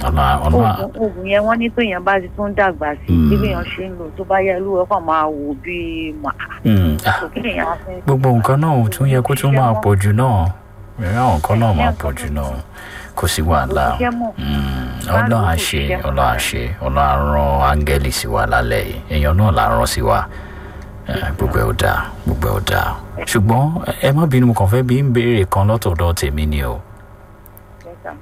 ọ̀nà ọ̀nà oògùn oògùn yẹn wọ́n ní pé èèyàn bá ti tún dàgbà sí Mm. bí èèyàn ṣe ń lò tó bá yẹ lúwẹ́ kàn máa wò bíi màá Mm, ah, kò kí èèyàn á fẹ́. gbogbo nǹkan náà ò tún yẹ kó tún máa pọ̀ jù náà ìrìn àwọn nǹkan náà máa pọ̀ jù náà kò sí wàhálà Kò ṣiṣẹ́ mọ́. Mm, ọlọ́run á ṣe ọlọ́run á ṣe ọlọ́run á rán áńgẹ́lì sí wa lálẹ́ yìí èèyàn náà là ń rán sí wa Eh, gbogbo ẹ̀ ò dáa gbogbo ẹ̀ ò dáa ṣùgbọ́n ẹ má bínú mo kàn fẹ́ bí ń béèrè kan lọ́tọ̀ọ̀dọ̀ tèmi ni o Yes, sir.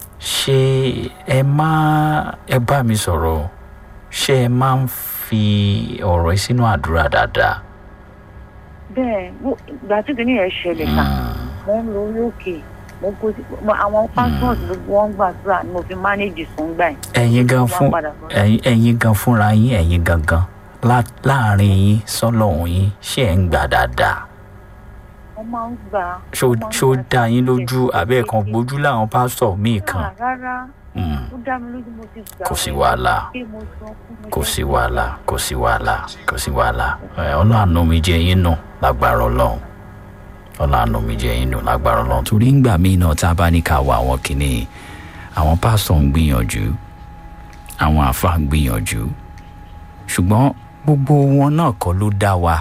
ṣé ẹ má ẹ bá mi sọ̀rọ̀ ṣé ẹ máa ń fi ọ̀rọ̀ yìí sínú àdúrà dáadáa. bẹ́ẹ̀ mo- ìgbà tí kìíní yẹn ṣẹlẹ̀ ká Mm, mo ń lo orí òkè mo kó mo- àwọn pastors gbogbo wọn gbàdúrà ni mo fi manage sùn gbà yẹn. ẹ̀yin gan Wọ́n fún padà bọ̀. ẹ̀yin ẹ̀yin gan fúnra yín ẹ̀yin gangan lá- láàrin yín sọ́lọ́hún yín ṣé ẹ̀ ń gbà dáadáa wọ́n máa ń gbà. ṣó wọ́n máa ń ṣó gbà dá yín lójú kékeré. àbẹ́ kan gbójú láwọn pásítọ̀ míì kan Ah, rárá Mm, ó dá mi lójú mo ti gbà. kò sí wàhálà pé mo sọ fún mo kò ṣe sí wàhálà kò sí wàhálà kò sí wàhálà ẹ ọlọ́àánú mi jẹ́ yín nù lágbára ọlọ́run ọlọ́àánú mi jẹ́ yín nù lágbára ọlọ́run torí ńgbà míì náà tá a bá ní ká wọ àwọn kìíní àwọn pásítọ̀ ń gbìyànjú àwọn àáfàá ń gbìyànjú ṣùgbọ́n gbogbo wọn náà kọ́ ló dá wa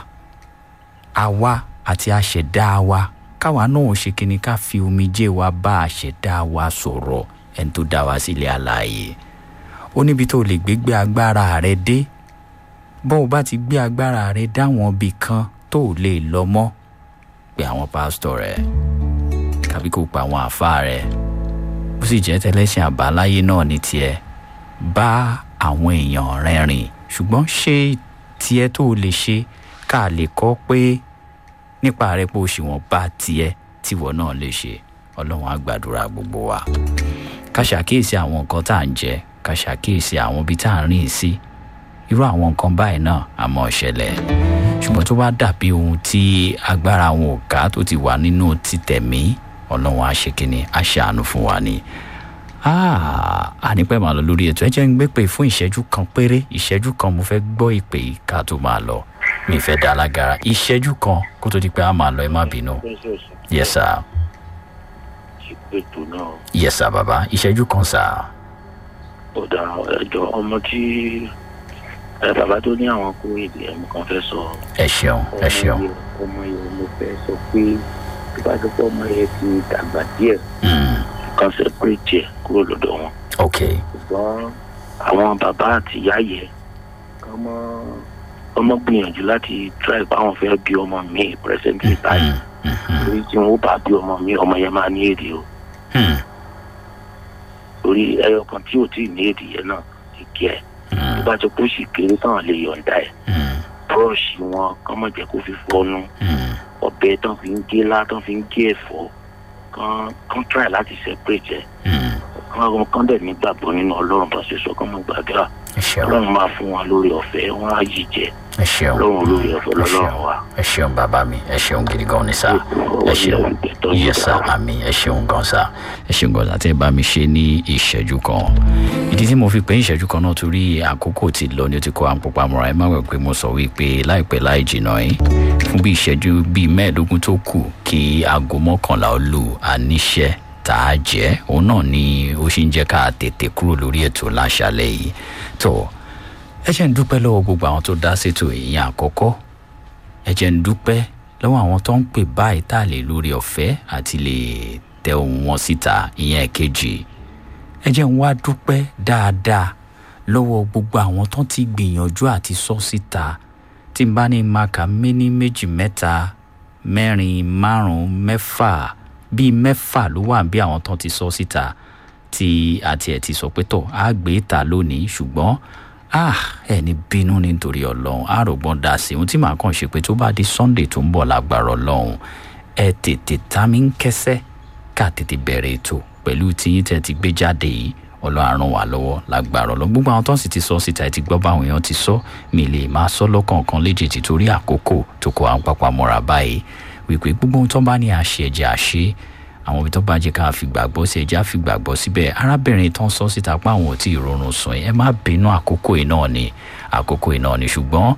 àwa àti àṣẹdá wa káwa náà ṣe kíni ká fi omijé wa bá àṣẹdá wa sọ̀rọ̀ ẹni tó dá wa sílé alààyè ó níbi tó lè gbé gbé agbára rẹ dé bó o bá ti gbé agbára rẹ dáwọn ibì kan tó o lè lọ mọ́ pé àwọn pásítọ̀ rẹ tàbí kó pa àwọn àáfàá rẹ ó sì jẹ́ tẹlẹ́sìn àbáláyé náà ní tiẹ̀ bá àwọn èèyàn rẹ rìn ṣùgbọ́n ṣé tiẹ̀ tó o lè ṣe ká lè kọ́ pé nípa rẹ pé o ṣì wọ́n bá tiẹ̀ tíwọ́ náà lè ṣe ọlọ́run á gbàdúrà gbogbo wa ká ṣàkíyèsí àwọn nǹkan tá à ń jẹ ká ṣàkíyèsí àwọn ibi tá à ń rìn sí irú àwọn nǹkan báyìí náà àmọ́ ṣẹlẹ̀ ṣùgbọ́n tó bá dàbí ohun tí agbára wọn ò ká tó ti wà nínú títẹ̀mí ọlọ́run á ṣe kínní á ṣàánú fún wa ni ànípẹ́ máa lọ lórí ètò ẹ jẹ́ ń gbé pé fún ìṣẹ́jú kan péré ìṣẹ́jú kan mo fẹ́ gbọ́ ìpè yìí ká tó máa lọ mi fẹ́ dá alágara ìṣẹ́jú kan kó tó di pé a máa lọ ẹ má bínú yes sir ètò náà yes sir baba ìṣẹ́jú kan sir. ọ̀dà ẹ̀jọ̀ ọmọ tí ẹ bàbá tó ní àwọn kó èdè ẹ̀mú kan fẹ́ sọ. ẹ ṣeun ẹ ṣeun. ọmọ yẹn ọmọ yẹn mo fẹ́ sọ pé tó bá tó pọ̀ ọmọ yẹn ti dàgbà díẹ̀ Mm, kan separate ẹ̀ kúrò lọ́dọ̀ wọn. ok ṣùgbọ́n àwọn bàbá àti ìyá yẹn ọmọ ọmọ gbìyànjú láti try báwọn fẹ́ bí ọmọ mi presently báyìí Mm, mhm, torí tí wọn bá bí ọmọ mi ọmọ yẹn máa ní èdè o mm, torí ẹyọ kan tí ò tí ì ní èdè yẹn náà ti kí ẹ tó mm, bá ti kó sì kéré tán lè yọ̀ǹda ẹ̀ mm, búrọ̀ṣì wọn kán mọ̀ jẹ́ kó fi fọnu mm. ọbẹ̀ tán fi ń gé lá tán fi ń gé ẹ̀fọ́ kán kán try láti separate ẹ̀ Mm, kán kán dẹ̀ nígbàgbọ́ nínú ọlọ́run bá ṣe sọ kán mọ̀ gbàdúrà ẹ ṣeun ọlọ́run máa fún wọn lórí ọ̀fẹ́ wọn á yí jẹ ẹ ṣeun ọlọ́run olórí ọ̀fẹ́ ẹ lọ́lọ́run ṣeun wa. ẹ ṣeun bàbá mi ẹ ṣeun gidi gan ni sá ẹ ṣeun yẹ sá àmì ẹ ṣeun gan sá ẹ ṣeun gan sá tẹ bá mi ṣe ní ìṣẹ́jú kan ìdí tí mo fi pé ìṣẹ́jú kan náà torí àkókò ti lọ ni ó ti kó àpòpá mọ́ra ẹ má wẹ̀ pé mo sọ wípé láìpẹ́ láì jìnnà yín fún bí ìṣẹ́jú bíi mẹ́ẹ̀ẹ́dógún tó kù kí aago mọ́kànlá ó lù àníṣẹ́ tá a jẹ́ òun náà ni ó ṣì ń jẹ́ ká tètè kúrò lórí ètò láṣálẹ̀ yìí tó ẹ jẹ́ ń dúpẹ́ lọ́wọ́ gbogbo àwọn tó dá sétò ìyẹn àkọ́kọ́ ẹ jẹ́ ń dúpẹ́ lọ́wọ́ àwọn tó ń pè báyìí tá a lè lórí ọ̀fẹ́ àti lè tẹ ohun wọn síta ìyẹn ẹ̀kejì ẹ jẹ́ ń wá dúpẹ́ dáadáa lọ́wọ́ gbogbo àwọn tó ti gbìyànjú àti sọ síta tí n bá ní maka méní méjì mẹ́ta mẹ́rin márùn-ún mẹ́fà bíi mẹ́fà ló wà bí àwọn tó ti sọ síta tí àti ẹ̀ ti sọ pé tọ̀ á gbé ta lónìí ṣùgbọ́n ah ẹni bínú nítorí ọlọ́run àrògbọ́n dá sí ohun tí màá kàn ṣe pé tó bá di sunday tó ń bọ̀ lágbára ọlọ́run ẹ tètè tá mi ń kẹsẹ́ ká tètè bẹ̀rẹ̀ ètò pẹ̀lú tíyín tẹ́ ti gbé jáde yìí ọlọ́run á ràn wá lọ́wọ́ lágbára ọlọ́run gbogbo àwọn tó ń sì ti sọ síta ẹ ti gbọ́ báwọn èèyàn ti sọ mi lè máa sọ lọ́kọ̀ọ̀kan léjèèjì torí àkókò tó kọ àwọn pápá mọ́ra báyìí wípé gbogbo ohun tó bá ní àṣẹ ẹ̀jẹ̀ àṣẹ àwọn ibi tó bá jẹ́ ká fi gbàgbọ́ sí ẹja fi gbàgbọ́ síbẹ̀ arábìnrin tó ń sọ síta pé àwọn ò tí ì rọrùn sùn ẹ má bínú àkókò yìí náà ni àkókò yìí náà ni ṣùgbọ́n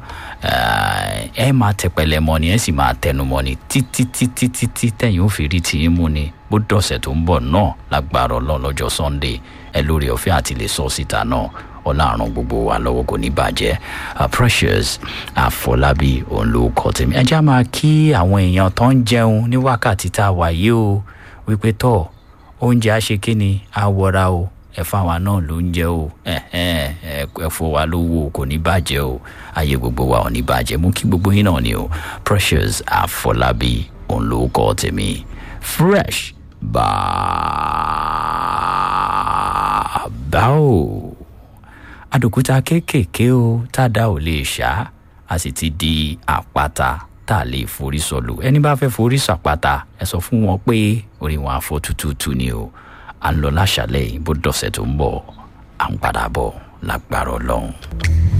ẹ máa tẹpẹlẹ mọ ni ẹ sì máa tẹnu mọ ni títí títí títí tẹ̀yìn ó fi rí tìyín mú ni bó dọ̀sẹ̀ tó ń bọ̀ náà lágbára ọlọ́run lọ́jọ́ sunday ẹ lórí ọ̀fẹ́ àti lè sọ síta náà ọlọ́run gbogbo wa lọ́wọ́ kò ní bàjẹ́ precious àfọlábí òun ló kọ́ tèmi ẹ já máa kí àwọn èèyàn tó ń jẹun ní wákàtí tá a wà yìí o wípé tọ́ oúnjẹ á ṣe kíni á wọra o ẹ fáwa náà ló ń jẹ o ẹ fọ wa lówó kò ní bàjẹ́ o ayé gbogbo wa ò ní bàjẹ́ mú kí gbogbo yín náà ni o precious àfọlábí òun ló kọ́ tèmi fresh bàbá o àdòkúta kéékèèké o tá a dá ò lè ṣá a sì ti di àpáta tá a lè forí sọlù ẹni bá fẹ́ forí sàpáta ẹ sọ fún wọn pé orí wọn àfọ tútùtù ni o à ń lọ láṣàlẹ̀ bó dọ̀sẹ̀ tó ń bọ̀ à ń padà bọ̀ lágbára ọlọ́run.